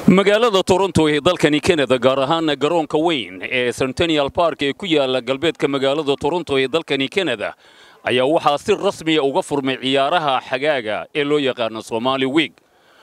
magaalada toronto ee dalkani kanada gaar ahaana garoonka weyn ee centennial park ee ku yaala galbeedka magaalada toronto ee dalkani kanada ayaa waxaa si rasmiya uga furmay ciyaaraha xagaaga ee loo yaqaano somaali wiig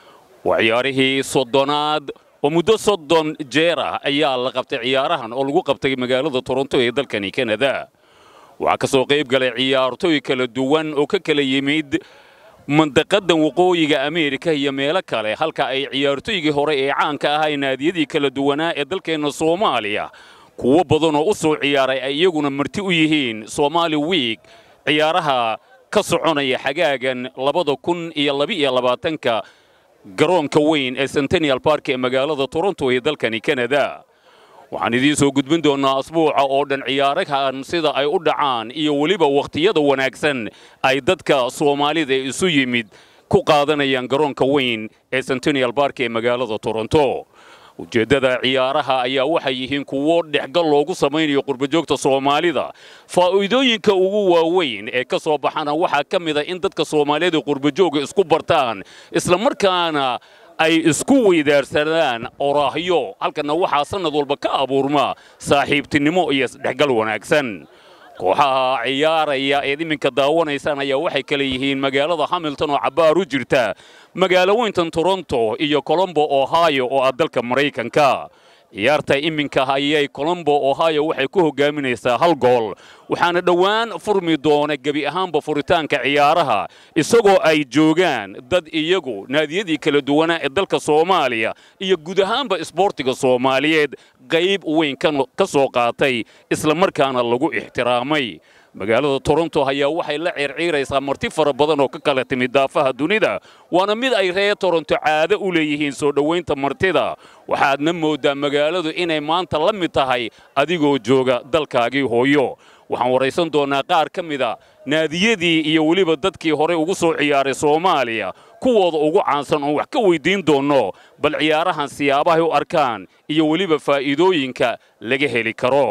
waa ciyaarihii soddonaad oo muddo soddon jeer ah ayaa la qabtay ciyaarahan oo lagu qabtay magaalada toronto ee dalkani kanada waxaa ka soo qayb galay ciyaartooy kala duwan oo ka kala yimid mandaqadan waqooyiga ameerika iyo meelo kale halka ay ciyaartooygii hore ee caanka ahaa ee naadiyadii kala duwanaa ee dalkeenna soomaaliya kuwo badan oo u soo ciyaaray ay iyaguna marti u yihiin somaali wiig ciyaaraha ka soconaya xagaagan labada kun iyo labaiyo labaatanka garoonka weyn ee centennial park ee magaalada toronto ee dalkani kanada waxaan idiin soo gudbin doonnaa asbuuca oo dhan ciyaarahan sida ay u dhacaan iyo weliba wakhtiyada wanaagsan ay dadka soomaalida isu yimid ku qaadanayaan garoonka weyn ee centennial park ee magaalada toronto ujeeddada ciyaaraha ayaa waxay yihiin kuwo dhexgal loogu samaynayo qurbajoogta soomaalida faa'iidooyinka ugu waaweyn ee ka soo baxana waxaa ka mid a in dadka soomaaliyada qurbajooga isku bartaan islamarkaana ay isku weydaarsadaan oraahyo halkana waxaa sannad walba ka abuurma saaxiibtinimo iyo isdhexgal wanaagsan kooxaha ciyaaraya eed iminka daawanaysaan ayaa waxay kale yihiin magaalada hamilton oo cabbaar u jirta magaalo weyntan toronto iyo colombo ohio oo ah dalka maraykanka ciyaarta iminka ayay colombo ohio waxay ku hogaaminaysaa hal gool waxaana dhowaan furmi doona gebi ahaanba furitaanka ciyaaraha isagoo ay joogaan dad iyagu naadiyadii kala duwanaa ee dalka soomaaliya iyo guud ahaanba isboortiga soomaaliyeed qayb weyn ka soo qaatay islamarkaana lagu ixtiraamay magaalada toronto ayaa waxay la ciirciiraysaa marti fara badan oo ka kala timid daafaha dunida waana mid ay reer toronto caado u leeyihiin soo dhowaynta martida waxaadna mooddaa magaaladu inay maanta la mid tahay adigoo jooga dalkaagii hooyo waxaan waraysan doonnaa qaar ka mida naadiyadii iyo weliba dadkii horey ugu soo ciyaaray soomaaliya kuwooda ugu caansan oon wax ka weyddiin doonno bal ciyaarahan siyaabahay u arkaan iyo weliba faa'iidooyinka laga heli karo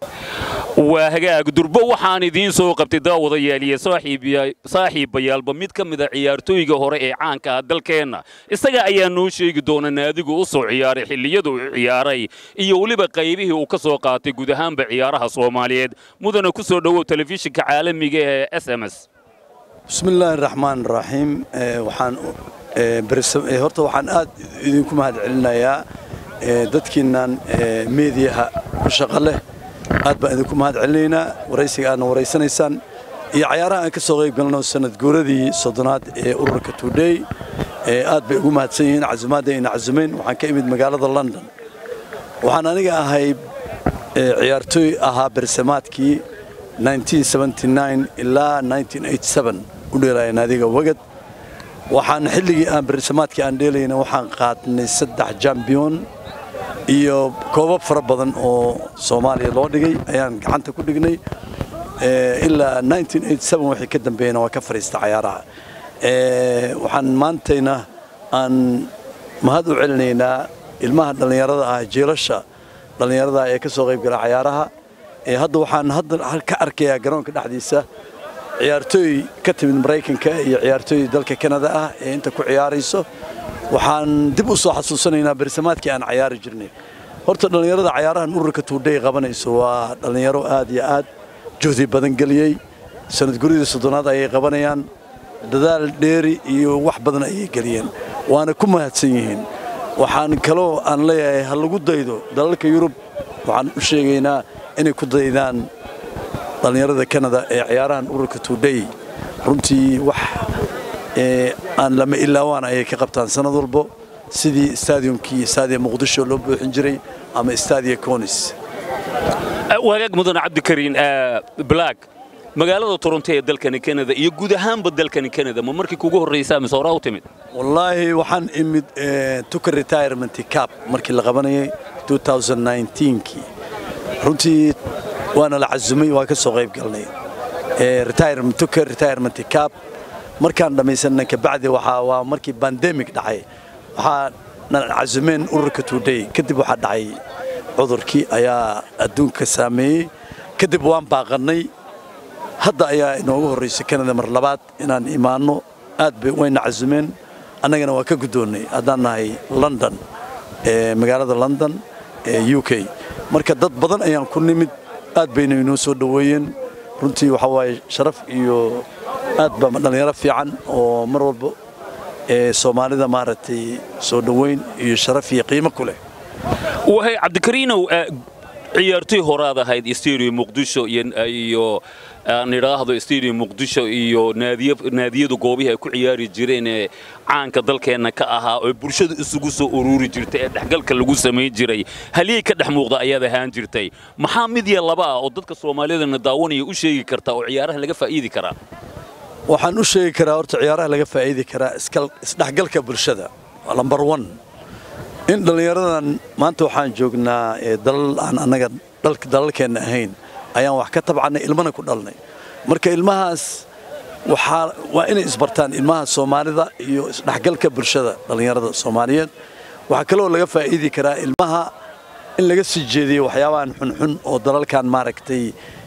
waa hagaag durbo waxaan idiin soo qabtay daawadayaal iyo saaxiibayaalba mid ka mida ciyaartooyga hore ee caanka ah dalkeenna isaga ayaa noo sheegi doona naadigu u soo ciyaaray xilliyadu u ciyaaray iyo weliba qaybihii uu ka soo qaatay guud ahaanba ciyaaraha soomaaliyeed mudana ku soo dhowow telefishinka caalamiga ee s m s bismillaahi raxmaan raxiim horta waxaan aad idinku mahad celinayaa dadkiinnan meediyaha ku shaqo leh aad baan idinku mahad celinaynaa waraysiga aadna waraysanaysaan iyo cayaaraha aan ka soo qayb galno sanad guuradii soddonaad ee ururka tudhey aad bay ugu mahadsan yihiin casumaadda ayna casumayn waxaan ka imid magaalada london waxaan aniga ahay ciyaartooy ahaa bersamaadkii ilaa u dheelaya naadiga wagad waxaan xilligii aan bersamaadkii aan dheelayna waxaan qaadnay saddex jambiyon iyo koobab fara badan oo soomaaliya loo dhigay ayaan gacanta ku dhignay ilaa wixii ka dambeeyana waa ka fadhiista cayaaraha waxaan maantayna aan mahad u celinaynaa ilmaha dhallinyarada ah jiilasha dhallinyarada ee ka soo qayb gala cayaaraha hadda waxaan hadda ka arkayaa garoonka dhexdiisa ciyaartooy ka timid maraykanka iyo ciyaartooy dalka kanada ah ee inta ku ciyaarayso waxaan dib u soo xasuusanaynaa bersamaadkii aan cayaari jirnay horta dhallinyarada cayaarahan ururka tuudhay qabanayso waa dhallinyaro aad iyo aad juhdi badan geliyey sanadguridii soddonaad ayay qabanayaan dadaal dheeri iyo wax badan ayay geliyeen waana ku mahadsan yihiin waxaan kaloo aan leeyahay ha lagu daydo dalalka yurub waxaan u sheegaynaa inay ku daydaan dhallinyarada kanada ee ciyaarahan ururka tuudhay runtii wax aan lama ilaawaan ayay ka qabtaan sanad walbo sidii stadiumkii staadiya muqdisho loo buuxin jiray ama staadiya conis wagaag mudane cabdikariin black magaalada toronto ee dalkani kanada iyo guud ahaanba dalkani kanada ma markii kugu horraysaa mise horaa u timid wallaahi waxaan imid tuka retirement cap markii la qabanayay kii runtii waana la casumay waa ka soo qayb galnay tuka retirement cap markaan dhammaysanna kabacdi waxaa waa markii bandemic dhacay waxaa nan casumeen ururka tuudhay kadib waxaa dhacay cudurkii ayaa adduunka saameeyey kadib waan baaqannay hadda ayaa inoogu horraysay kanada mar labaad inaan imaanno aad bay wayna casumeen annagana waa ka guddoonnay haddaan nahay london magaalada london ee u k marka dad badan ayaan ku nimid aad bayna inoo soo dhoweeyeen runtii waxaa waaye sharaf iyo aad ba dhallinyaro fiican oo mar walba ee soomaalida maaragtay soo dhoweyn iyo sharaf iyo qiimo ku leh wahay cabdikariinow ciyaartoy horaad ahayd stadium muqdisho iyo aan idhaahdo stadium muqdisho iyo naadiyadu goobihii ay ku ciyaari jireen ee caanka dalkeenna ka ahaa oo bulshada isugu soo ururi jirtay ee dhexgalka lagu samayn jiray haliyey ka dhex muuqda ayaad ahaan jirtay maxaa mid iyo laba ah oo dadka soomaalidana daawanaya u sheegi kartaa oo ciyaaraha laga faa'iidi karaa waxaan u sheegi karaa horta ciyaaraha laga faa'iidi karaa isdhexgalka bulshada lambar one in dhallinyaradan maanta waxaan joognaa dalal aan annaga dalalkeenna ahayn ayaan wax ka tabcannay ilmana ku dhalnay marka ilmahaas waxaa waa inay isbartaan ilmaha soomaalida iyo isdhexgalka bulshada dhallinyarada soomaaliyeed waxaa kaloo laga faa'iidi karaa ilmaha in laga sii jeediyo waxyaabahan xunxun oo dalalkan maaragtay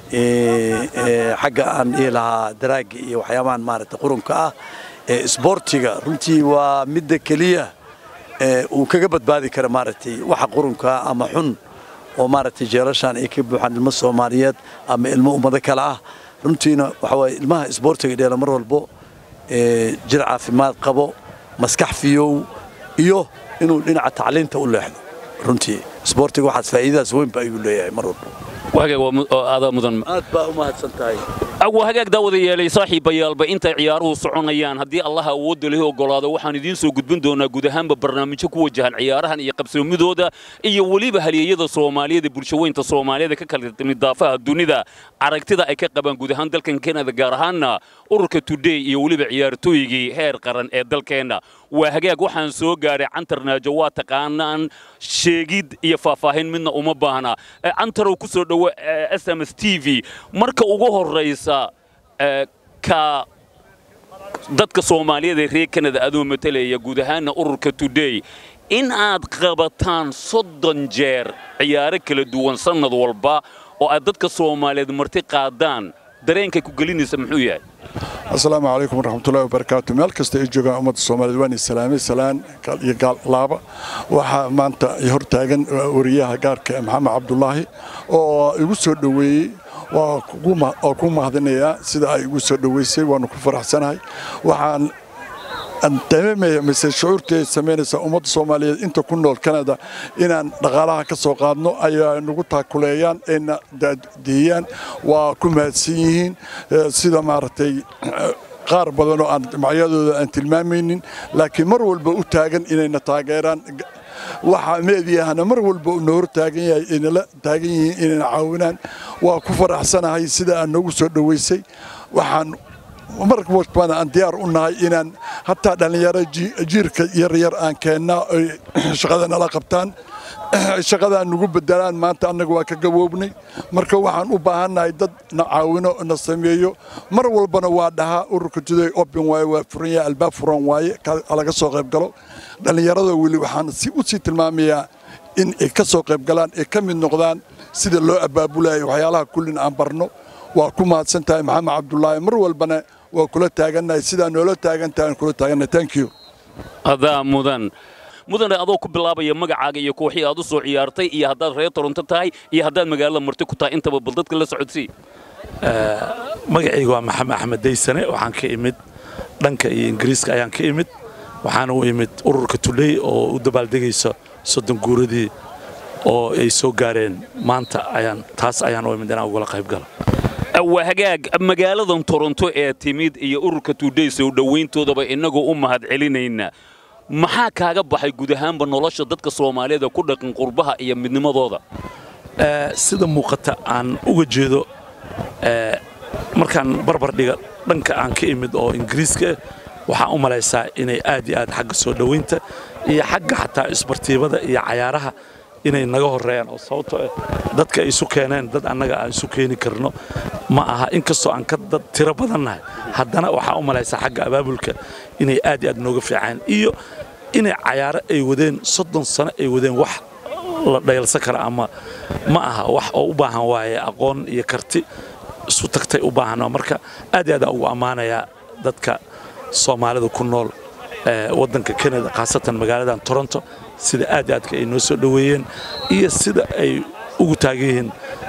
xagga aan dhihi lahaa daraagga iyo waxyaabahan maaragtay qurunka ah ee isboortiga runtii waa midda keliya uu kaga badbaadi kara maaragtay waxa qurunka ama xun oo maaragtay jeelashaan ay ka buuxaan ilmo soomaaliyeed ama ilmo ummado kale ah runtiina waxa waaye ilmaha isboortiga dheela mar walbo jir caafimaad qabo maskax fiyow iyo inuu dhinaca tacliinta u leexdo runtii isboortiga waxaas faa'iidadaas weynba ayuu leeyahay mar walbo aad baa u mahadsan tahay waa hagaag daawada yeelay saaxiibayaalba intay ciyaaruhu soconayaan haddii allah awoodda lihi ogolaado waxaan idiin soo gudbin doonaa guud ahaanba barnaamijyo ku wajahan ciyaarahan iyo qabsoomidooda iyo weliba halyeeyada soomaaliyeed ee bulshaweynta soomaaliyeed ka kala timid daafaha dunida aragtida ay ka qabaan guud ahaan dalkan kanada gaar ahaanna ururka today iyo weliba ciyaartooygii heer qaran ee dalkeenna waa hagaag waxaan soo gaadhay cantarnaajo waa taqaanaan sheegid iyo faahfaahin midna uma baahna cantarow ku soo dhowo s m s t v marka ugu horraysa ka dadka soomaaliyeed ee reer kanada adoo matalaya guud ahaanna ururka today in aad qabataan soddon jeer ciyaaro kala duwan sannad walba oo aad dadka soomaaliyeed marti qaadaan dareenkay ku gelinaysa muxuu yahay asalaamu calaykum waraxmatullahi wabarakaatu meel kasta ay joogaan ummadda soomaaliyeed waan salaamay salaan iyo gaalaaba waxaa maanta hortaagan wariyaha gaarka maxamed cabdulaahi oo igu soo dhoweeyey waa ku mahadinayaa sida ay igu soo dhoweysay waanu ku faraxsanahay waxaan dareemaya mise shucuurtii ay samaynaysaa ummadda soomaaliyeed inta ku nool kanada inaan dhaqaalaha ka soo qaadno ayaa nagu taakuleeyaan ayna daadiyaan waa ku mahadsan yihiin sida maaragtay qaar badan oo aan magacyadooda aan tilmaamaynin laakiin mar walba u taagan inayna taageeraan waxaa meediyahana mar walba na hor taagan yahay inala taagan yihiin inayna caawinaan waa ku faraxsanahay sida aad noogu soo dhoweysay waxaan mar walbana aan diyaar u nahay inaan hataa dhallinyaro jiirka yaryar aan keennaa oy shaqada nala qabtaan shaqadaa nagu bedelaan maanta annaga waa ka gaboobnay marka waxaan u baahannahay dad na caawino na sameeyo mar walbana waa dhahaa ururka juday open waaye waa furan yahay albaab furan waaye laga soo qayb galo dhallinyarada weli waxaan u sii tilmaamayaa in ay ka soo qayb galaan ay ka mid noqdaan sida loo abaabulayo waxyaalaha kullin aan barno waa ku mahadsan tahay maxamed cabdulaahi mar walbana waa kula taagannahay sidaa noola taagan tahay aan kula taagannahay thank you adaa mudan mudane adoo ku bilaabaya magacaaga iyo kooxii aad u soo ciyaartay iyo haddaad reer toronto tahay iyo haddaad magaalada marti ku tahay intaba bal dadka la socodsii magacayga waa maxamed axmed daysane waxaan ka imid dhanka iyo ingiriiska ayaan ka imid waxaana u imid ururka tuley oo u dabaaldegaysa soddon guuradii oo ay soo gaareen maanta ayaan taas ayaan u imid inaan ugala qayb galo waa hagaag magaaladan toronto ee timid iyo ururka tuudhay soo dhowayntoodaba innagoo u mahad celinayna maxaa kaaga baxay guud ahaanba nolosha dadka soomaaliyeed ee ku dhaqan qurbaha iyo midnimadooda sida muuqata aan uga jeedo markaan barbar dhiga dhanka aan ka imid oo ingiriiska waxaan u malaysaa inay aad iyo aad xagga soo dhowaynta iyo xagga xataa isbartiibada iyo cayaaraha inay naga horreeyaan oo sababtoo ah dadka ay isu keeneen dad annaga aan isu keeni karno ma aha inkastoo aan ka dad tiro badannahay haddana waxaa u malaysaa xagga abaabulka inay aad iyo aad nooga fiicaan iyo inay cayaaro ay wadeen soddon sano ay wadeen wax la dhayalsan kara ama ma aha wax oo u baahan waaye aqoon iyo karti isu tagtay u baahan marka aad iyo aad aan ugu ammaanayaa dadka soomaalida ku nool waddanka kanada khaasatan magaaladan toronto sida aad i aadka ay noo soo dhoweeyeen iyo sida ay ugu taagan yihiin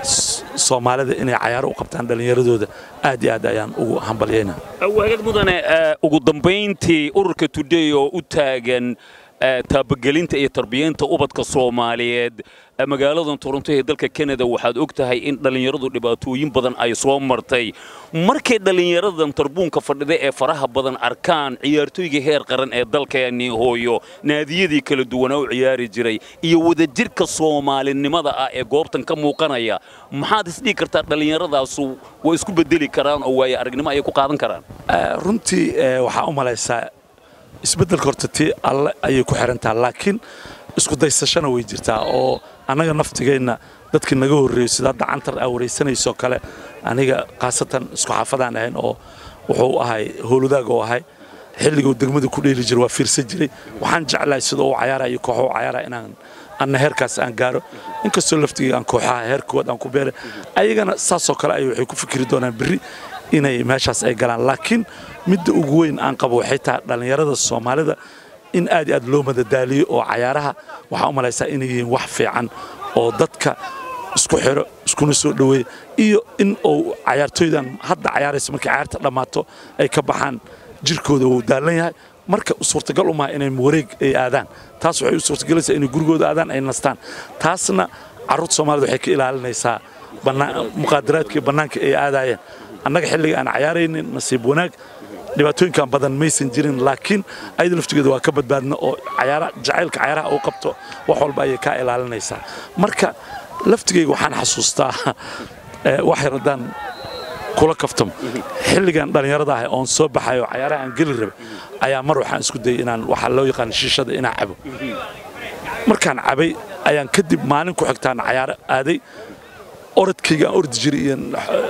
soomaalida inay cayaaro u qabtaan dhallinyaradooda aad iyo aad ayaan ugu hambalyayna wagaag mudane ugu dambayntii ururka today oo u taagan taabagelinta iyo tarbiyaynta ubadka soomaaliyeed magaaladan toronto ee dalka kanada waxaad og tahay in dhallinyaradu dhibaatooyin badan ay soo martay markay dhallinyaradan tarbuunka fadhida ee faraha badan arkaan ciyaartooyga heer qaran ee dalkeennii hooyo naadiyadii kala duwanaa u ciyaari jiray iyo wadajirka soomaalinimada ah ee goobtan ka muuqanaya maxaad isdhigi kartaa dhallinyaradaasu way isku bedeli karaan oo waaye aragnimo ayay ku qaadan karaan runtii waxaa u malaysaa isbeddelka horta tii alle ayay ku xirantaha laakiin isku daysashana way jirtaa oo annaga naftigeenna dadkii naga horreeyo sida hadda cantar aa waraysanaysoo kale aniga khaasatan isku xaafadaan ahayn oo wuxuu ahay howladaag oo ahay xilliguu degmada ku dheeli jiray waa fiirsan jiray waxaan jeclahay sida uu cayaarayo kooxo u cayaaraya inaan anna heerkaas aan gaaro inkastoo laftigii aan kooxaha heer koowaad aan ku beeray ayagana saasoo kale ay waxay ku fikiri doonaan berri inay meeshaas ay galaan laakiin midda ugu weyn aan qabo waxay tahay dhallinyarada soomaalida in aad iyo aad loo madadaaliyo oo cayaaraha waxaa u malaysaa inay yihiin wax fiican oo dadka isku xiro iskuna soo dhoweeya iyo in uu cayaartooydan hadda cayaaraysa markay cayaarta dhammaato ay ka baxaan jirkooda wuu daalan yahay marka suurtagal u maha inay wareeg ay aadaan taas waxay u suurtagelaysaa inay gurigooda aadaan ay nastaan taasna carruurta soomaalida waxay ka ilaalinaysaa muqaadaraadkii bannaanka ay aadaayeen annaga xilliga aan cayaaraynin nasiib wanaag dhibaatooyinkan badan maysan jirin laakiin ayada laftigeeda waa ka badbaadna oo jacaylka cayaaraha uu qabto wax walba ayay kaa ilaalinaysaa marka laftigeyga waxaan xasuustaa wax yar haddaan kula kaftamo xilligan dhallinyarada ah oon soo baxayo cayaaraha aan geli rabay ayaa mar waxaan isku dayay inaan waxaa loo yaqaan shiishada inaan cabo markaan cabay ayaan kadib maalin ku xigtaan cayaaro aaday orodkayga aan ordi jiray iyo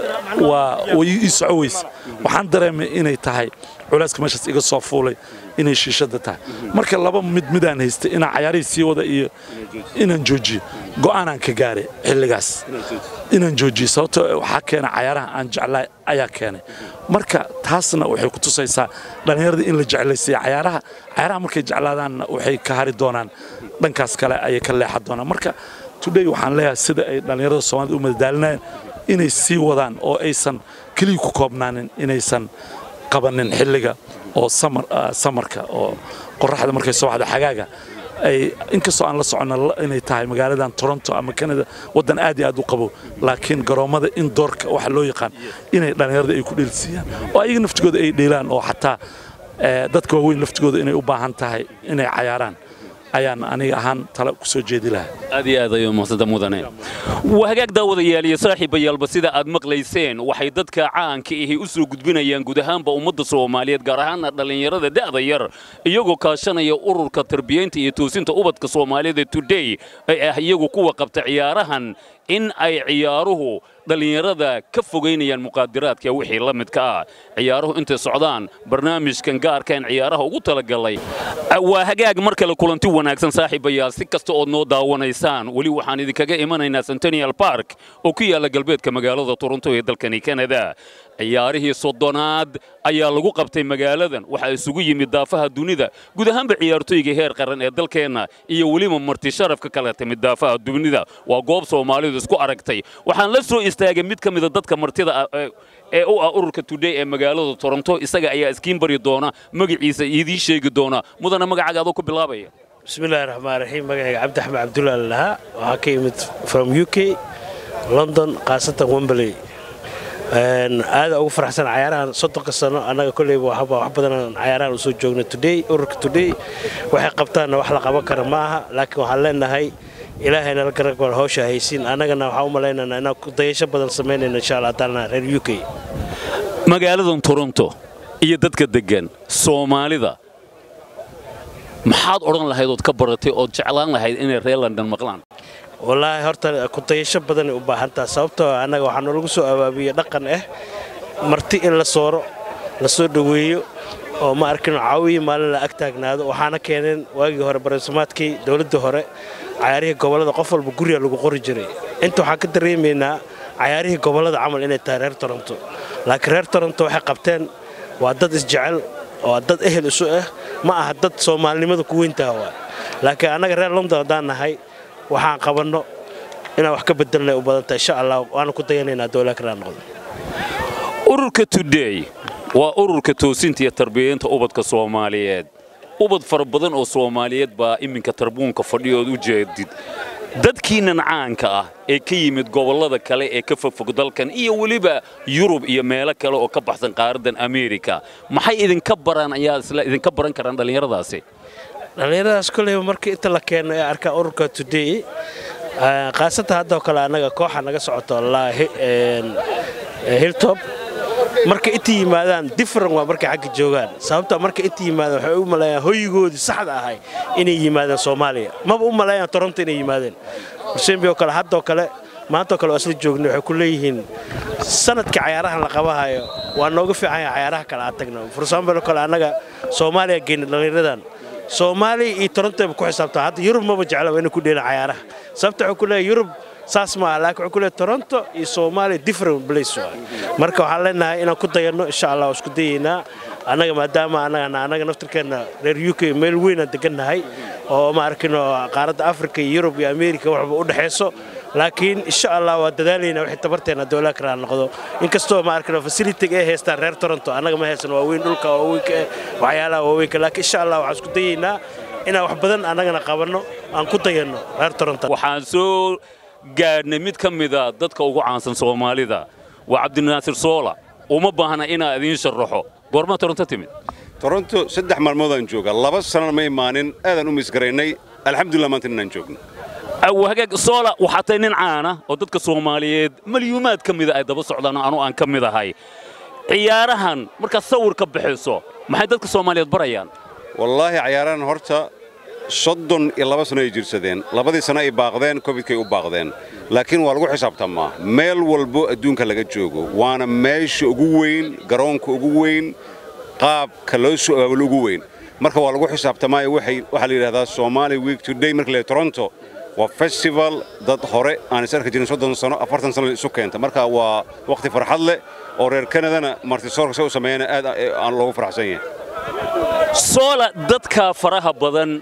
waa way ii soco weyse waxaan dareemay inay tahay culeyska meeshaas iga soo fuulay inay shiishada tahay marka laba mid midaan haystay inaan cayaarihii sii wada iyo inaan joojiyo go'aanaan ka gaaray xilligaas inaan joojiyo sababtoo waxaa keena cayaaraha aan jeclaa ayaa keenay marka taasna waxay ku tusaysaa dhallinyarada in la jeclaysiiya cayaaraha cayaaraha markay jeclaadaanna waxay ka hari doonaan dhankaas kale ayay ka leexan doonaan marka today waxaan leeyahay sida ay dhallinyarada soomaalida u madadaalinayaan inay sii wadaan oo aysan keliya ku koobnaanin inaysan qabanin xilliga oo samarka oo qoraxda markay soo baxdo xagaaga ay inkastoo aan la soconna inay tahay magaaladan toronto ama canada waddan aad iyo aad u qabo laakiin garoommada indoorka waxa loo yaqaan inay dhallinyarada ay ku dheelsiiyaan oo ayaga naftigooda ay dheelaan oo xataa dadka waaweyn laftigooda inay u baahan tahay inay cayaaraan ayaan aniga ahaan tale ku soo jeedi lahaa aad iyo aad ayuu mahadsantaa mudane waa hagaag daawadayaal iyo saaxiibayaalba sida aad maqlayseen waxay dadka caanka ahi u soo gudbinayaan guud ahaanba ummadda soomaaliyeed gaar ahaana dhallinyarada da'da yar iyagoo kaashanaya ururka tarbiyaynta iyo toosinta ubadka soomaalida today ay ah iyagu kuwa qabta ciyaarahan in ay ciyaaruhu dhallinyarada ka fogaynayaan muqaadiraadka wixii la midka ah ciyaaruhu intay socdaan barnaamijkan gaarkaan ciyaaraha ugu talagalay waa hagaag mar kale kulanti wanaagsan saaxiibayaal si kasta ood noo daawanaysaan weli waxaan idinkaga imanaynaa centennial park oo ku yaalla galbeedka magaalada toronto ee dalkani canada ciyaarihii soddonaad ayaa lagu qabtay magaaladan waxaa isugu yimid daafaha dunida guud ahaanba ciyaartooyga heer qaran ee dalkeenna iyo weliba marti sharafka kala timid daafaha dunida waa goob soomaalidu isku aragtay waxaan la soo istaagay mid ka mida dadka martida ee u ah ururka today ee magaalada toronto isaga ayaa iskiin bari doona magaciisa idiin sheegi doona mudana magacaaga adoo ku bilaabaya bismillahi raxmaan raxiim magacayga cabdi axmed cabdulla lahaa waxaa ka yimid from u k london khaasatan wembley aada ugu faraxsan cayaarahan soddonka sano annaga kolleyba waxba wax badanaan cayaarahan usoo joogna today ururka today waxay qabtaanna wax la qaban kara ma aha laakiin waxaan leenahay ilaahay nala garagol hawsha haysiin annagana waxaan u malaynaynaa inaan dayasho badan samaynayna insha allah taala reer u k magaaladan toronto iyo dadka deggan soomaalida maxaad odhan lahayd ood ka baratay ood jeclaan lahayd inay reer london maqlaan wallaahi horta kudayasho badanay u baahantaa sababtoo annaga waxaa noolagu soo abaabiye dhaqan ah marti in la sooro la soo dhoweeyo oo ma arkin caawiyi maalin la ag taagnaado waxaana keeneen waagii hore barasamaadkii dowladdii hore cayaarihii gobollada qof walba guriga lagu qori jiray inta waxaan ka dareemaynaa cayaarihii gobollada camal inay tahay reer toronto laakiin reer toronto waxay qabteen waa dad isjecel waa dad ehel isu ah ma aha dad soomaalinimada ku weyntaha waa laakiin annaga reer london haddaan nahay waxaan qabanno inaan wax ka bedelnay u badantahay insha allah waana ku dayanaynaa dowlaa kalaa noqdo ururka today waa ururka toosinta iyo tarbiyaynta ubadka soomaaliyeed ubad fara badan oo soomaaliyeed baa iminka tarbuunka fadhiyood u jeedid dadkiinnan caanka ah ee ka yimid gobollada kale ee ka fogfog dalkan iyo weliba yurub iyo meelo kale oo ka baxsan qaaraddan ameerika maxay idinka baraan ayaa isla idinka baran karaan dhallinyaradaasi dhallinyaradaas koleyba markii inta la keeno ee arkaa ururka today khaasatan haddoo kale annaga kooxa naga socoto hilltop marka inta yimaadaan different waa markay xagga joogaan sababta marka inta yimaadaan waxay u maleeyaan hoyigoodii saxda ahay inay yimaadaan soomaaliya maba u maleeyaan toronto inay yimaadeen marsembioo kale haddoo kale maantoo kale waa isla joognay waxay ku leeyihiin sanadka cayaarahan la qabahayo waa nooga fiican yahay cayaaraha kale aad tagno forsambaloo kale annaga soomaaliya geyna dhallinyaradan soomaaliya iyo torontoba ku xisaabtaa hadda yurub maba jecla waa inay ku dheelaan cayaaraha sababta waxay ku leeyahay yurub saas ma aha laakiin wuxuu ku leeyahay toronto iyo soomaaliya different place waa marka waxaan leenahay inaan ku dayanno insha allah waa isku dayaynaa annaga maadaama annagana annaga naftirkeenna reer u k meel weynaan degannahay oo ma arkino qaaradda afrika iyo yurub iyo ameerika waxba u dhexayso laakiin insha allah waa dadaalaynaa wixii tabarteena dowlaa kalaa noqdo inkastoo ma arkino facilitiga ay haystaan reer toronto annaga ma haysan waaweyn dhulka waaweynka waxyaalaha waaweynka laakiin insha allah waxaan isku dayaynaa inaan wax badan annagana qabanno aan ku dayanno reer toronto waxaan soo gaadhnay mid ka mida dadka ugu caansan soomaalida waa cabdinaasir soola uma baahna inaa idiin sharaxo goormaa toronto timid toronto saddex maalmoodaan jooga laba sanana ma imaanin aadaan u misgaraynay alxamdulillah maanta inaan joogno hagaag soola waxaa tahay nin caana oo dadka soomaaliyeed malyuumaad ka mida ay daba socdaan oo anu aan ka mid ahay ciyaarahan markaad sawir ka bixiso maxay dadka soomaaliyeed barayaan wallaahi cayaarahan horta soddon iyo laba sano ay jirsadeen labadii sano ay baaqdeen kofidkay u baaqdeen laakiin waa lagu xisaabtamaa meel walbo adduunka laga joogo waana meesha ugu weyn garoonka ugu weyn qaabka loo soo abaabalo ugu weyn marka waa lagu xisaabtamaayo waxaa la yidhahdaa somaali week today marka la toronto waa festival dad hore aan is arki jirin soddon sano afartan sano isu keenta marka waa wakhti farxad leh oo reer kanadana martisoorka se u sameeyana aad aan loogu faraxsan yahay soola dadka faraha badan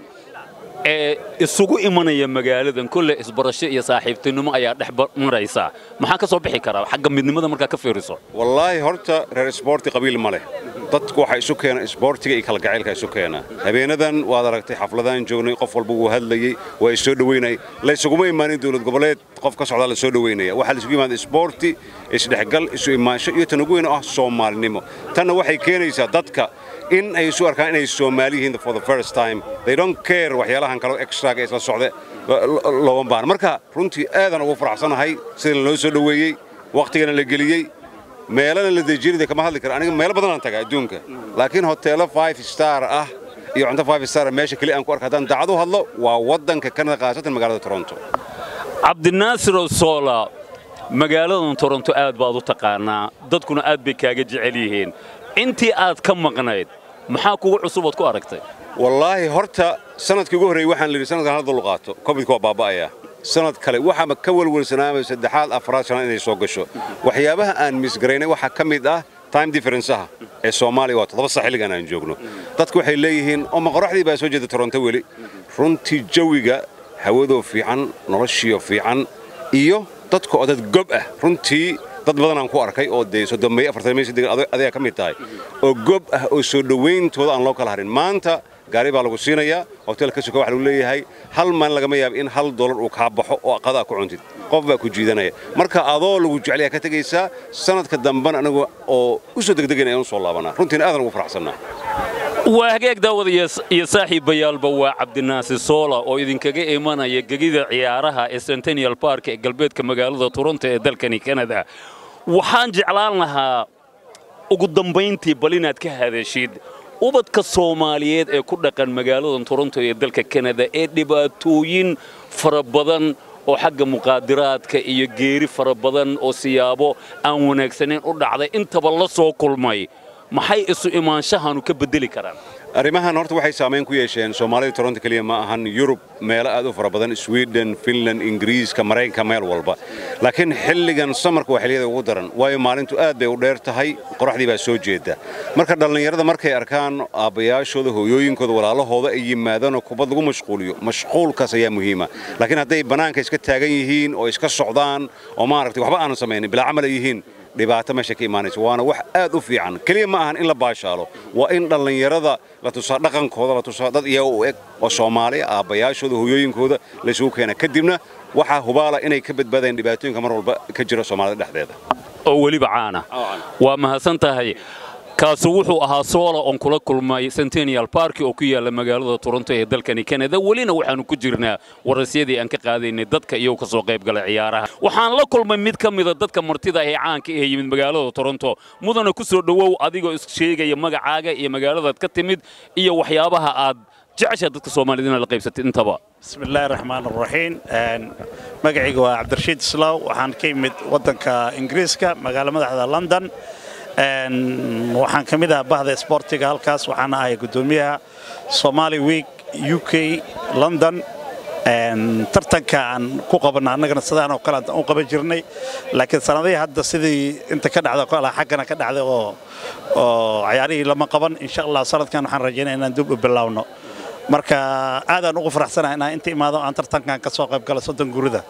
ee isugu imanaya magaaladan kolle isbarasho iyo saaxiibtinimo ayaa dhex maraysa maxaa ka soo bixi karaa xagga midnimada markaa ka fiiriso wallaahi horta reer isboorti qabiil ma leh dadku waxaa isu keena isboortiga iyo kalgacaylka isu keena habeenadan waad aragtay xafladaan joognay qof walba wuu hadlayey waa isoo dhoweynay laysuguma imaanin dowlad goboleed qof ka socdaa la soo dhoweynaya waxaa laisugu imaada isboorti isdhexgal isu imaansho iyo tan ugu weyn oo ah soomaalinimo tanna waxay keenaysaa dadka in ay isu arkaan inay Soomaali yihiin for the first time they don't care waxyaalahan kale extra ga isla socda looga baahan marka runtii aadan ugu faraxsanahay sida loo soo dhaweeyay waqtigana la geliyay meelana la dejinay kama hadli kara aniga meel badan aan tagaa adduunka laakiin hoteelo 5 star ah iyo cunto 5 star meesha kali aan ku arkaa haddaan dacdo hadlo waa wadanka Canada qaasatan magaalada Toronto cabdinaasir soola magaaladan toronto aad baad u taqaanaa dadkuna aad bay kaaga jecel yihiin intii aad ka maqnayd maxaa kugu cusub ood ku aragtay wallaahi horta sanadkii ugu horreeyey waxaan lidhi sanadkan hal dul qaato covidka waa baaba'aya sanad kale waxaama ka welwelsanaamay saddexaad afraad shanad inay soo gasho waxyaabaha aan misgaraynay waxaa ka mid ah time differenceaha ee soomaaliya waa toddoba sax xilligan aan joogno dadku waxay leeyihiin oo maqoraxdii baa soo jeeda toronto weli runtii jawiga hawadoo fiican noloshiyo fiican iyo dadka oo dad gob ah runtii dad badan aan ku arkay oo dee soddonmey afartanmey siddeetan adiga ka mid tahay oo gob ah oo soo dhowayntooda aan loo kala harin maanta gaari baa lagu siinayaa hotel ka suka waxa lagu leeyahay hal maalin lagama yaabo in hal dollar uu kaa baxo oo aqada ku cuntid qof baa ku jiidanaya marka adoo lagu jecel ka tegaysaa sanadka dambana anagu oo u soo degdegayn ayaan u soo laabanaa runtiina aadan ugu faraxsannaa waa hagaag daawada iyo saaxiibayaalba waa cabdinaasir soola oo idinkaga imanaya gegida ciyaaraha ee centennial park ee galbeedka magaalada toronto ee dalkani kanada waxaan jeclaan lahaa ugu dambayntii bal inaad ka hadashid ubadka soomaaliyeed ee ku dhaqan magaaladan toronto ee dalka kanada ee dhibaatooyin fara badan oo xagga muqaadiraadka iyo geeri fara badan oo siyaabo aan wanaagsanayn u dhacday intaba la soo kulmay maxay isu imaanshahanu ka bedeli karaan arrimahan horta waxay saamayn ku yeesheen soomaalida toronto keliya ma ahan yurub meelo aad u fara badan sweden finland ingiriiska maraykanka meel walba laakiin xilligan samarka waa xilliyada ugu daran waayo maalintu aad bay u dheer tahay qoraxdii baa soo jeeda marka dhallinyarada markay arkaan aabbayaashooda hooyooyinkooda walaalahooda ay yimaadaanoo kubad lagu mashquuliyo mashquulkaas ayaa muhiima laakiin hadday bannaanka iska taagan yihiin oo iska socdaan oo maaragtay waxba aanan samaynin bilaa camal ay yihiin dhibaato meesha ka imaanaysa waana wax aad u fiican keliya ma ahan in la baashaalo waa in dhallinyarada la tusaa dhaqankooda la tusaa dad iyaga u eg oo soomaali aabbayaashooda hooyooyinkooda la isugu keena kadibna waxaa hubaala inay ka badbaadayaan dhibaatooyinka mar walba ka jira soomaalida dhexdeeda oo weliba caana waa mahadsan tahay kaasi wuxuu ahaa soola oon kula kulmay centennial park oo ku yaala magaalada toronto ee dalkani canada welina waxaanu ku jirnaa warasyadii aan ka qaadaynay dadka iyagoo ka soo qayb galay ciyaaraha waxaan la kulmay mid ka mida dadka martida ee caanka ee yimid magaalada toronto mudana ku soo dhowow adigoo is sheegaya magacaaga iyo magaaladaad ka timid iyo waxyaabaha aad jeceshaa dadka soomaalida inaad la qaybsatid intaba بسم الله الرحمن الرحيم magacayga waa cabdirashiid islaaw waxaan ka yimid wadanka ingiriiska magaalo madaxda london waxaan ka mid ah bahda isboortiga halkaas waxaan ahay guddoomiyaha somali week u k london tartanka aan ku qabanna annagana sidaan oo kale aan u qaban jirnay laakiin sanadihii hadda sidii inta ka dhacda kala xaggana ka dhacday oo oo ciyaarihii lama qaban insha allah sanadkan waxaan rajaynaya inaan dib u bilaawno marka aadaan ugu faraxsanahay inaan inta imaado aan tartankan ka soo qayb galo soddon gurida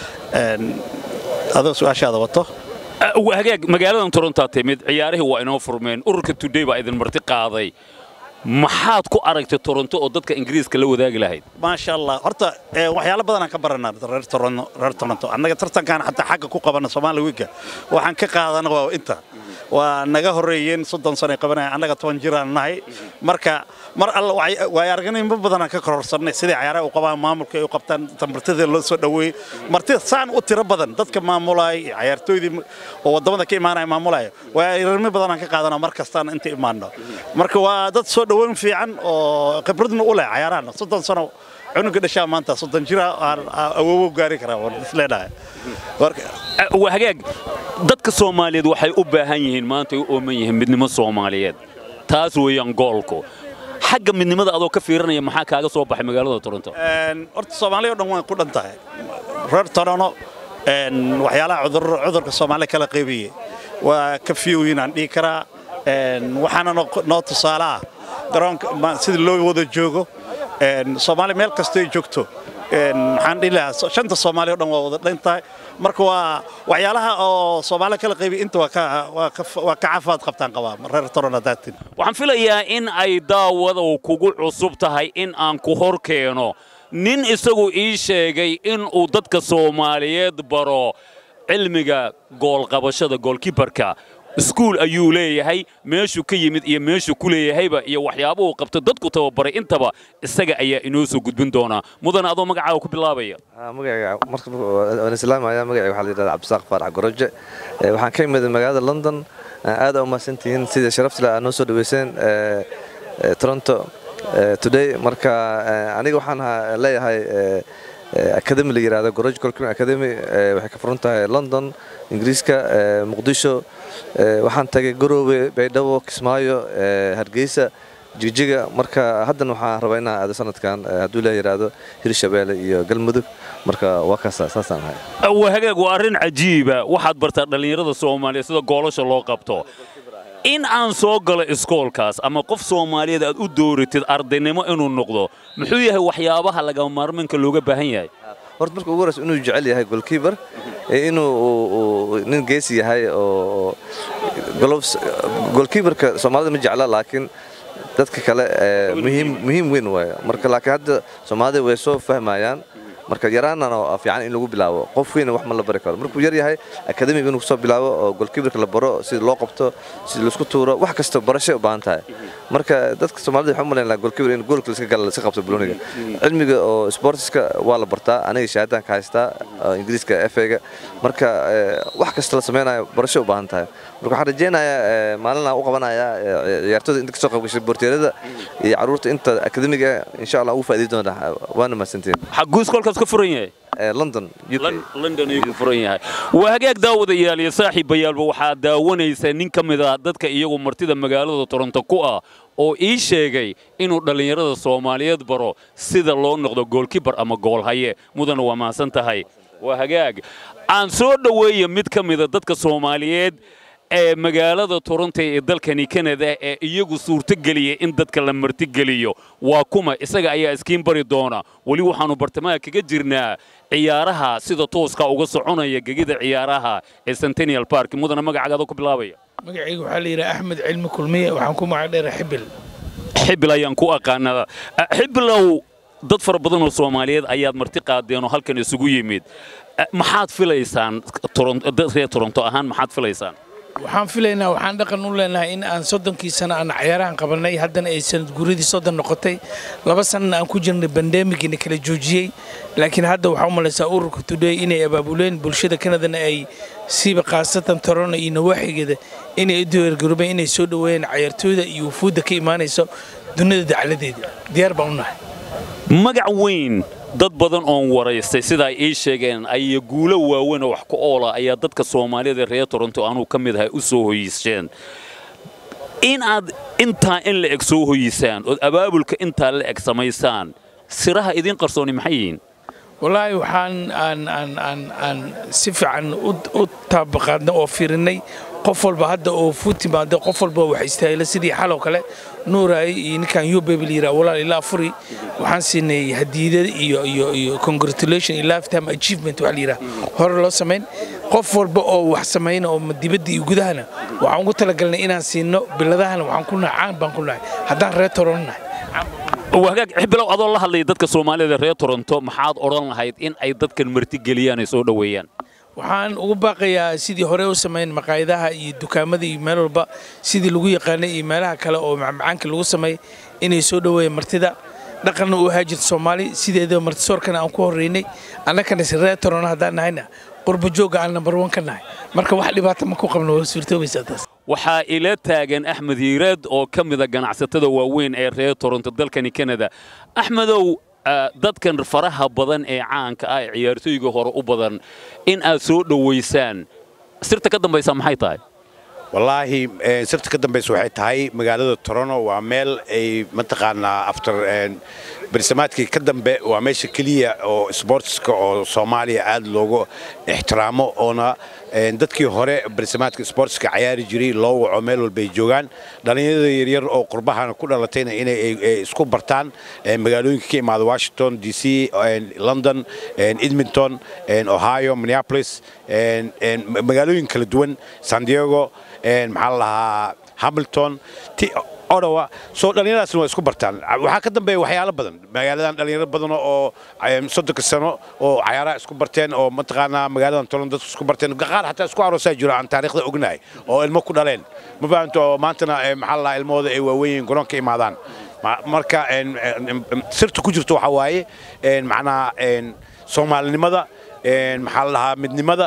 adoo su-aashaada wato hagaag magaaladan torontaa timid ciyaarihii waa inoo furmeen ururka today baa idin marti qaaday maxaad ku aragtay toronto oo dadka ingiriiska la wadaagi lahayd maasha allah horta waxyaalo badan aan ka baranaa reer toronto reer toronto annaga tartankan xataa xagga ku qabana soomaali wiigga waxaan ka qaadana waa inta waa naga horreeyeen soddon sano ay qabanaya annaga toban jiraan nahay marka mar alla waay aragnimo badanaan ka kororsanay sidai cayaaraha u qabaan maamulka ay u qabtaan martida loo soo dhoweeyey martida saan u tiro badan dadka maamulaya iyo cayaartooydii oo waddamada ka imaanaya maamulaya waay aragnimo badanaan ka qaadana mar kastaan inta imaano marka waa dad soo dhoweyn fiican oo khibradna u leh cayaarahan soddon sano cunuga dhashaa maanta soddon jira awoowo gaari karaa waan isleedhahay waa hagaag dadka soomaaliyeed waxay u baahan yihiin maanta ay u ooman yihiin midnimo soomaaliyeed taas weeyaan goolku xagga midnimada adoo ka fiirinaya maxaa kaaga soo baxay magaalada toronto horta soomaaliya o dhan way ku dhan tahay reer toronto waxyaalaha cudurka soomaaliya kala qaybiyey waa ka fiyoyin aan dhihi karaa waxaana noo tusaale ah garoonka sidii loo wada joogo soomaaliya meel kastoo ay joogto maxaan dhihi lahaa shanta soomaaliya o dhan waa wada dhan tahay marka waa waxyaalaha oo soomaaliya kala qaybiya inta waa ka caafimaad qabtaan qabaa reer toronto daatin waxaan filayaa in ay daawada kugu cusub tahay in aan ku hor keeno nin isagu ii sheegay in uu dadka soomaaliyeed baro cilmiga goolqabashada goolkibarka iskuul ayuu leeyahay meeshuu ka yimid iyo meeshuu ku leeyahayba iyo waxyaabuhu qabto dadku tababaray intaba isaga ayaa inoo soo gudbin doonaa mudan adoo magacaaga ku bilaabaya islaamaya magacayga waxaa la yidhahda cabdisaaq faarax goroje waxaan ka imid magaalada london aad aa umahadsantihiin sida sharafta leh aad noo soo dhaweyseen toronto today marka aniga waxaan leeyahay academy la yidhahdo goroj colcrim academy waxay ka furan tahay london ingiriiska muqdisho waxaan tagay garoowe baydhabo kismaayo hargeysa jigjiga marka haddana waxaan rabaa inaan aado sanadkan hadduu la yidhaahdo hirshabeelle iyo galmudug marka waa kaasa saasaan ahay waa hagaag waa arrin cajiiba waxaad bartaa dhallinyarada soomaaliya sida goolasha loo qabto in aan soo galo iskoolkaas ama qof soomaaliyeed aad u dooratid ardaynimo inuu noqdo muxuu yahay waxyaabaha lagama maarmaanka looga baahan yahay horta marka ugu horeysa inuu jecel yahay golkiibar inuu nin geesi yahay oo golkiibarka soomaalida ma jecla laakiin dadka kale muhiim weyn waay marka laakiin hadda soomaalida way soo fahmayaan marka yaraanana fiican in lagu bilaabo qof weyna wax ma la bari karo markuu yar yahay akademiga inuu kusoo bilaabo oo golkiibarka la baro sida loo qabto sida laisku tuuro wax kasta barashay u baahan tahay marka dadka soomaalida waxaan u malayn lahaa golkiibar in goolka laiska gala laiska qabto buloniga cilmiga oo sportiska waa la bartaa aniga shahaadaan ka haystaa ingiriiska efega marka wax kasta la samaynayo barashay u baahan tahay marka waxaan rajaynayaa maalinaan u qabanayaa ciyaartooyda inta kasoo qayb gashay boorteerada iyo caruurta inta akademiga insha allah ugu faa'iidi doona waana mahadsantiin xaguu iskoolkaas ka furan yahay london london ayuu ku furan yahay waa hagaag daawadayaal iyo saaxiibayaalba waxaa daawanaysa nin ka mid ah dadka iyagu martida magaalada toronto ku ah oo ii sheegay inuu dhallinyarada soomaaliyeed baro sida loo noqdo goolkibar ama goolhaye mudana waa mahadsan tahay waa hagaag aan soo dhoweeya mid ka mida dadka soomaaliyeed ee magaalada toronto ee dalkani kanada ee iyagu suurtogeliya in dadka la martigeliyo waa kuma isaga ayaa iskiin bari doona weli waxaannu bartamaha kaga jirnaa ciyaaraha sida tooska uga soconaya gegida ciyaaraha ee centennial park mudana magacagaada ku bilaabaya magacayga waxaa la yidhaha axmed cilmi kulmiye waxaan ku magac dheera xibil xibil ayaan ku aqaanaa xibilow dad fara badan oo soomaaliyeed ayaad marti qaadeen oo halkan isugu yimid maxaad filaysaan reer toronto ahaan maxaad filaysaan waxaan filaynaa waxaan dhaqan u leenahay in aan soddonkii sano aan cayaarahan qabannay haddana ay sanad guuradii soddon noqotay laba sanana aan ku jirnay bandemigiina kala joojiyey laakiin hadda waxaa u malaysaa ururka today inay abaabuleen bulshada kanadana ay siiba khaasatan torono iyo nawaaxigeeda inay u diyaargaroobeen inay soo dhoweeyeen cayaartooyda iyo wufuudda ka imaanaysa dunida dacladeeda diyaar baan u nahay magac weyn dad badan oon waraystay sida ay ii sheegeen ay guulo waaweyn oo wax ku oola ayaa dadka soomaalida reer toronto anuu ka mid ahay u soo hoyiiseen in aad intaa in la eg soo hoyisaan ood abaabulka intaa la eg samaysaan siraha idiin qarsooni maxay yihiin wallaahi waxaan aan aan aan aan si fiican u taabaqaadnay oo fiirinnay qof walba hadda oo fuu timaado qof walba wax istaahila sidii xalow kale nuuraay iyo ninkan yubebel yiraa walaal ilaa furi waxaan siinay hadiidada iyo iyo iyo congratulation iyo lifetime achievement waxa la yidhaha hore loo samayn qof walba oo wax samayna oo dibadda iyo gudahana waxaan ugu talagalnay inaan siino biladahana waxaan ku nahay caan baan ku nahay haddaan reer toron nahay wagaag xibilow adoo la hadlaya dadka soomaalida reer toronto maxaad odhan lahayd in ay dadkan martigeliyaan ay soo dhoweeyaan waxaan ugu baaqayaa sidii hore u samayn maqaayadaha iyo dukaamada iyo meel walba sidii lagu yaqaanay iyo meelaha kale oo macmacaanka lagu sameey inay soo dhoweeyaan martida dhaqanna u ahaa jirta soomaali sideeda martisoorkana aan ku horreynay annagana si reer torono haddaan nahayna qurba joogga aan nambar wan ka nahay marka wax dhibaata ma ku qabno waa suurtoobaysaa taas waxaa ila taagan axmed hiiraad oo ka mida ganacsatada waaweyn ee reer toronto dalkani kanada axmedow dadkan faraha badan ee caanka ah ee ciyaartooyga hore u badan in aad soo dhowaysaan sirta ka dambaysa maxay tahay wallaahi sirta ka dambaysa waxay tahay magaalada toronto waa meel ay mataqaanaa after bersamaadkii ka dambe waa meesha keliya oo sportska oo soomaaliya aad loogu ixtiraamo oona dadkii hore bersamaadka sportska cayaari jiray loo waco meel walba ay joogaan dhallinyarada yaryar oo qurbahana ku dhalatayna inay isku bartaan magaalooyinka ka imaada washington d c london edmonton ohio minneapolis magaalooyin kala duwan san diego maxaa la lahaa hamilton odawa soo dhallinyaradaasna waa isku bartaan waxaa ka dambeeya waxyaalo badan magaaladan dhallinyaro badan oo soddonka sano oo cayaaraha isku barteen oo mataqaanaa magaaladan tolan dadku isku barteen qaar xataa isku aroosaa jiro aan taariikhda ognahay oo ilmo ku dhaleen ma fahamta oo maantana maxaa la lahaa ilmahooda ay waaweyn garoonka imaadaan marka sirta ku jirto waxaa waaye macnaa soomaalinimada maxaa la lahaa midnimada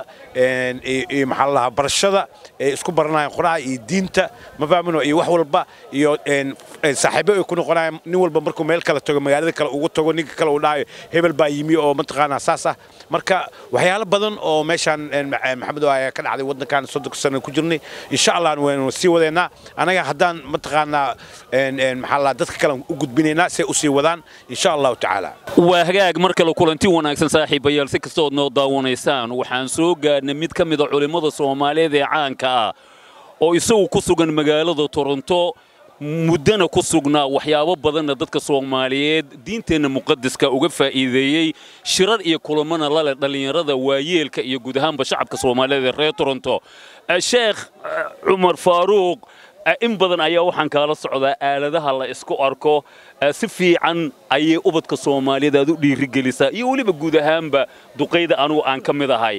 iyo maxaa la lahaa barashada ay isku baranayaan quraha iyo diinta ma fahmino iyo wax walba iyo saaxiibo ay ku noqonayaan nin walba markuu meel kala tago magaalada kale ugu tago ninka kale uu dhahayo hebel baa yimi oo mataqaanaa saas ah marka waxyaalo badan oo meeshaan maxamed ayaa ka dhacday waddankan soddonka sano ku jirnay insha allah waynu sii wadeynaa anaga haddaan mataqaanaa maxaa la dadka kale u gudbinaynaa si ay u sii wadaan insha allahu tacaala waa hagaag mar kale kulanti wanaagsan saaxiibayaal si kastood noo daawanaysaan waxaan soo gaadhnay mid ka mida culimmada soomaaliyeed ee caanka ah oo isagu ku sugan magaalada toronto muddana ku sugnaa waxyaabo badanna dadka soomaaliyeed diinteenna muqadiska uga faa'iideeyey shirar iyo kulamana lale dhallinyarada waayeelka iyo guud ahaanba shacabka soomaaliyeed ee reer toronto sheekh cumar faaruuq in badan ayaa waxaan kaala socdaa aaladaha la isku arko si fiican ayay ubadka soomaaliyeed aad u dhiirigelisaa iyo weliba guud ahaanba duqayda anugu aan ka mid ahay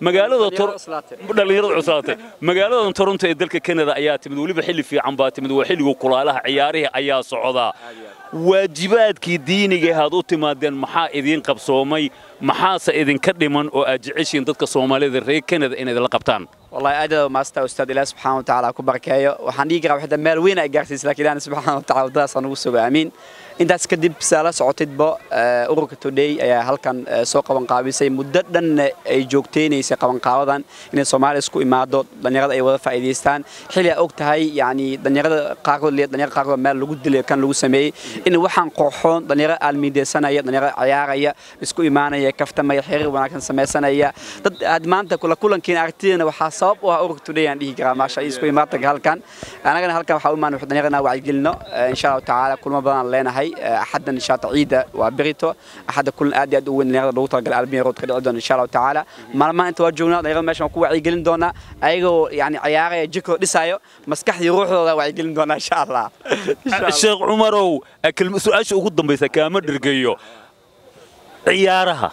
magaaladadhallinyarada cuslaatay magaalada toronto ee dalka kanada ayaa timid weliba xilli fiican baa timid waa xilliga kulaalaha ciyaarihii ayaa socdaa waajibaadkii diiniga aad u timaadeen maxaa idiin qabsoomay maxaase idinka dhiman oo aad jeceshiin dadka soomaalida reer kanada inayd la qabtaan والله أدى ما استا أستاذ الله سبحانه وتعالى كبر كايو وحن يقرأ واحدة مال وين أجارسيس لكن أنا سبحانه وتعالى ده صنوع سوى أمين intaas kadib saala socotidba ururka today ayaa halkan soo qabanqaabisay muddo dhan ay joogteynaysay qabanqaabadan inay soomaaliya isku imaado dhallinyarada ay wada faa'iidaystaan xilli aa og tahay yani dhallinyarada qaarkood liya dhallinyarada qaarkood meel lagu dilay kan lagu sameeyey in waxaan qooxoon dhallinyaro aalmiideysanaya dhallinyaro ciyaaraya isku imaanaya kaftamaya xiriir wanaagsan samaysanaya dad aad maanta kula kulankiina aragtidana waxaa sabab u ah ururka today aan dhihi karaa maasha isku imaatanka halkan anagana halkan waxaa u imaan dhallinyarada wacyigelino insha allahu tacaala kulmo badan leenahay axaddan inshaata ciida waa berito axadda kulan aad iyo aad u weyn dhalinyarada lagu talagalay albiya road ka dhici doona insha allahu tacaala maalmaha inta waa joognaa dhalinyarada meeshan waan ku wacyigelin doonaa ayagoo yani ciyaaraya jirkooda dhisaayo maskaxdii ruuxdooda wacyigelin doonaa insha allah sheekh cumarow su-aasha ugu dambaysa kaama dhergeeyo ciyaaraha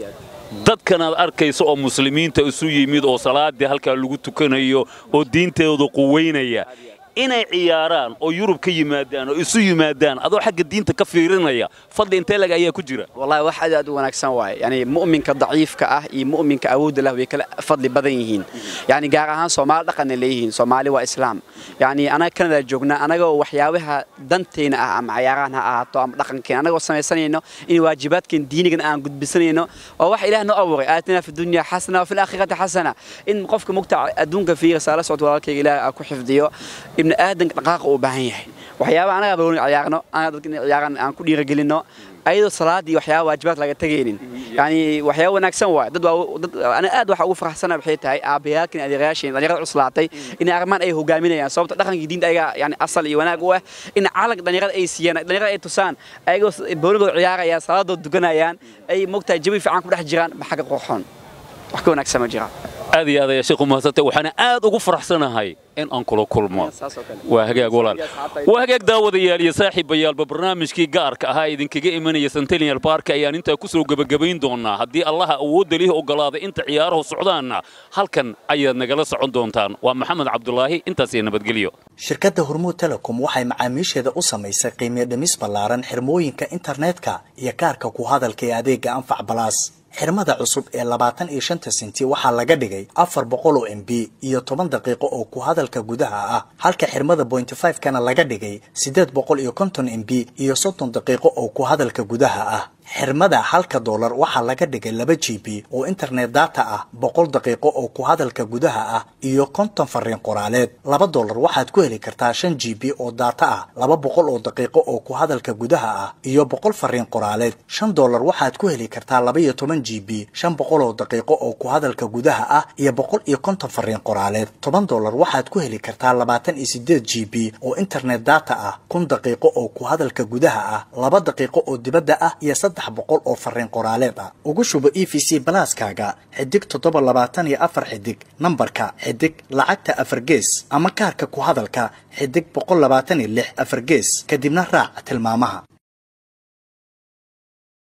dadkan aad arkaysa oo muslimiinta isu yimid oo salaadii halkaa lagu tukanayo oo diintooda quweynaya inay ciyaaraan oo yurub ka yimaadaan oo isu yimaadaan adoo xagga diinta ka fiirinaya fadli intee lag ayaa ku jira wallahi wax aad aad u wanaagsan waaye yani mu'minka daciifka ah iyo mu'minka awoodda lah way kala fadli badan yihiin yani gaar ahaan soomaali dhaqanna leeyihiin soomaali waa islaam yani anaga kanada joognaa anagoo waxyaabaha dantayna ah ama cayaarahan ha ahaato ama dhaqankeena anagoo samaysanayno in waajibaadkeen diinigan aan gudbisanayno oo wax ilaah noo abuuray aatina fi dunya xasana wafi laakhirati xasana in qofka mugta adduunka fiira saala socod walaalkayga ilaah ku xifdiyo ibni aadanka dhaqaaqa uu baahan yahay waxyaaba anaga balooni ciyaarno anaga dadka inay ciyaaraan aan ku dhiirigelinno ayadoo salaadii waxyaaba waajibaad laga tegaynin yani waxyaaba wanaagsan waay dad dad ana aad waxa ugu faraxsana waxay tahay aabayaalkan adeerayaasheen dhalinyarada cuslaatay in arrimaan ay hogaaminayaan sababta dhaqankii diinta ayaga yani asal iyo wanaag u ah in calag dhalinyarada ay siiyaan dhalinyarada ay tusaan ayagoo booligooda ciyaarayaan salaadooda dukanayaan ay mogtahay jawi fiican ku dhex jiraan ma xagga qurxoon wax ka wanaagsan ma jiraan aad iyo aad ayaa sheekhu mahadsantay waxaana aad ugu faraxsanahay in aan kula kulmo waa hagaag walaal waa hagaag daawadayaal iyo saaxiibayaalba barnaamijkii gaarka ahaa idinkaga imanaya centennial park ayaan intaa ku soo gebagabayn doonaa haddii allaha awoodda lihi ogolaaday inta ciyaaruhu socdaanna halkan ayaad nagala socon doontaan waa maxamed cabdulaahi intaas iyo nabadgelyo shirkadda hormuud telecom waxay macaamiisheeda u samaysay qiimiyo dhimis ballaaran xirmooyinka internetka iyo kaarka ku hadalka ee adeega anfac balaas xirmada cusub ee labaatan iyo shanta senti waxaa laga dhigay afar boqol oo m b iyo toban daqiiqo oo ku hadalka gudaha ah halka xirmada bointy five kana laga dhigay siddeed boqol iyo konton m b iyo soddon daqiiqo oo ku hadalka gudaha ah xirmada halka doolar waxaa laga dhigay laba g b oo internet data ah boqol daqiiqo oo ku hadalka gudaha ah iyo konton fariin qoraaleed laba doolar waxaad ku heli kartaa shan g b oo data ah laba boqol oo daqiiqo oo ku hadalka gudaha ah iyo boqol fariin qoraaleed shan doolar waxaad ku heli kartaa laba iyo toban g b shan boqol oo daqiiqo oo ku hadalka gudaha ah iyo boqol iyo konton fariin qoraaleed toban doolar waxaad ku heli kartaa labaatan iyo sideed g b oo internet data ah kun daqiiqo oo ku hadalka gudaha ah laba daqiiqo oo dibadda ah iyo saddex boqol oo fariin qoraaleed ah ugu shubo e v c balaaskaaga xidig toddoba labaatan iyo afar xidig nambarka xidig lacagta afar gees ama kaarka ku hadalka xidig boqol labaatan iyo lix afar gees kadibna raac tilmaamaha